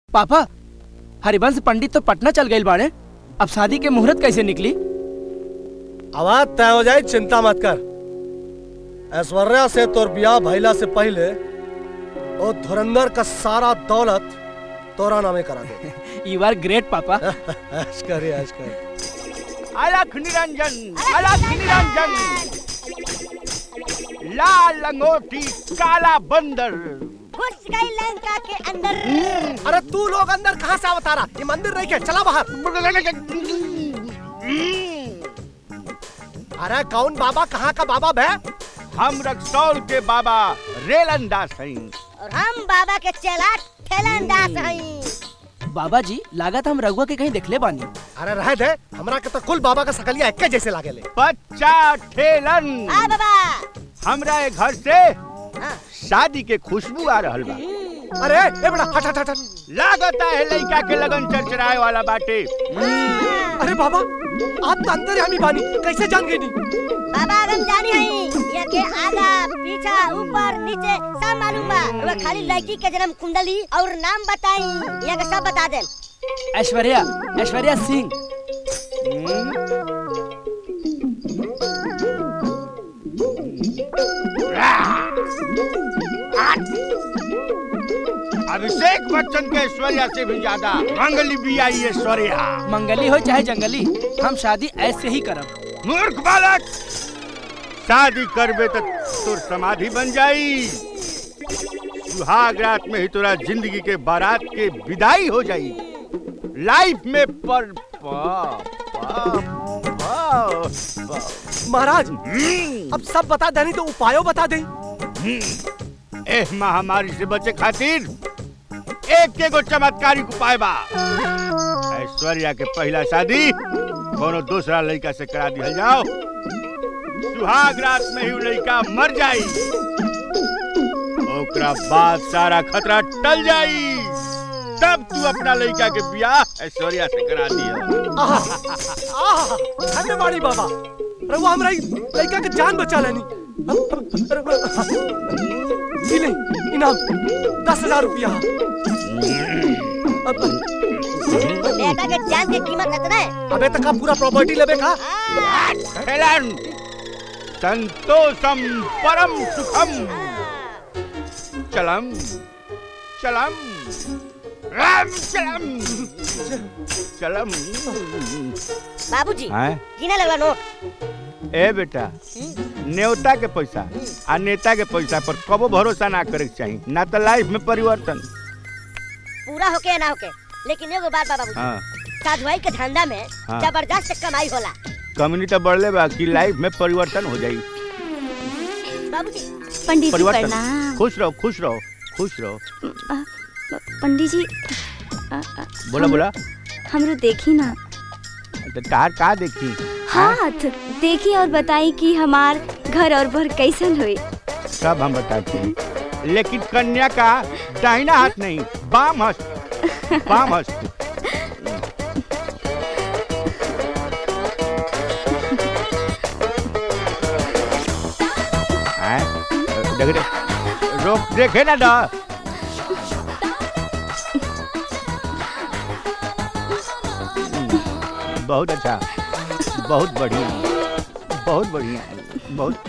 पापा हरिवंश पंडित तो पटना चल गए बाड़े अब शादी के मुहूर्त कैसे निकली आवाज तय हो जाए चिंता मत कर ऐश्वर्या से तोर ब्याह भइला से पहले ओ धुरंधर का सारा दौलत तोरा नामे करा दे यू आर ग्रेट पापा ऐश कर रे, ऐश कर अलख निरंजन अलख निरंजन लाल लंगोटी काला बंदर घुस गई लंका के अंदर अरे तू लोग अंदर कहाँ से आवता रहा ये मंदिर नहीं के चला बाहर अरे कौन बाबा कहाँ का बाबा भै हम रक्सौल के बाबा रेलंदास हैं और हम बाबा के चेला ठेलंदाज हई बाबा जी लागत हम रघुआ के कहीं देखले बानी अरे रह दे हमरा के तो कुल बाबा का सकलिया एक जैसे लागे ले बच्चा ठेलन आ बाबा हमरा ए घर से हाँ। शादी के खुशबू आ रहल बा अरे ए बड़ा हट हट हट हट। लागता है लड़का के लगन चरचराए वाला बाटे अरे बाबा आप तो अंदर हामी बानी कैसे जान गई नी बाबा हम जानी हई ये के आगा पीछा ऊपर नीचे सब मालूम बा वो खाली लड़की के जन्म कुंडली और नाम बताई ये के सब बता दे ऐश्वर्या ऐश्वर्या सिंह अभिषेक बच्चन के ऐश्वर्या से भी ज्यादा मंगली भी आई ऐश्वर्या मंगली हो चाहे जंगली हम शादी ऐसे ही करब मूर्ख बालक शादी करबे तो तोर समाधि बन जाई सुहाग रात में ही तोरा जिंदगी के बारात के विदाई हो जाई लाइफ में पर पा, पा, पा, पा। महाराज अब सब बता देनी तो उपायों बता दे एह महामारी से बचे खातिर एक एगो चमत्कारिक उपाय बा ऐश्वर्या के पहला शादी कोनो दूसरा लड़का से करा दिया जाओ सुहाग रात में ही उ लड़का मर जाई ओकरा बाद सारा खतरा टल जाई तब तू अपना लड़का के ब्याह ऐश्वर्या से करा दिया आहा आहा धन्यवादी बाबा रघुआ हमरा ई लड़का के जान बचा लेनी ई ले इनाम दस हजार रुपया अब बेटा के जान के कीमत इतना है अबे तक का पूरा प्रॉपर्टी लेबे का हेलन संतोषम परम सुखम चलम चलम राम चलम चलम बाबूजी हैं? गिने लगला नोट ए बेटा नेवता के पैसा आ नेता के पैसा पर कबो भरोसा ना करे के चाहिए ना तो लाइफ में परिवर्तन पूरा होके या ना होके लेकिन एगो बात बा बाबूजी हाँ साधुआई के धंधा में हाँ। जबरदस्त कमाई होला कम्युनिटी तो बढ़ले बा कि लाइफ में परिवर्तन हो जाई बाबूजी पंडित जी परिवर्तन प्रणाम खुश रहो खुश रहो खुश रहो अ, प- पंडित जी अ, अ, बोला हम- बोला हमरो देखी ना तो तार का देखी हाथ देखी और बताई कि हमार घर और भर कैसन हुई सब हम बताते हैं लेकिन कन्या का दाहिना हाथ नहीं बाम हस्त बाम हस्त हैं? देख रे रोक देखे ना डा बहुत अच्छा बहुत बढ़िया बहुत बढ़िया बहुत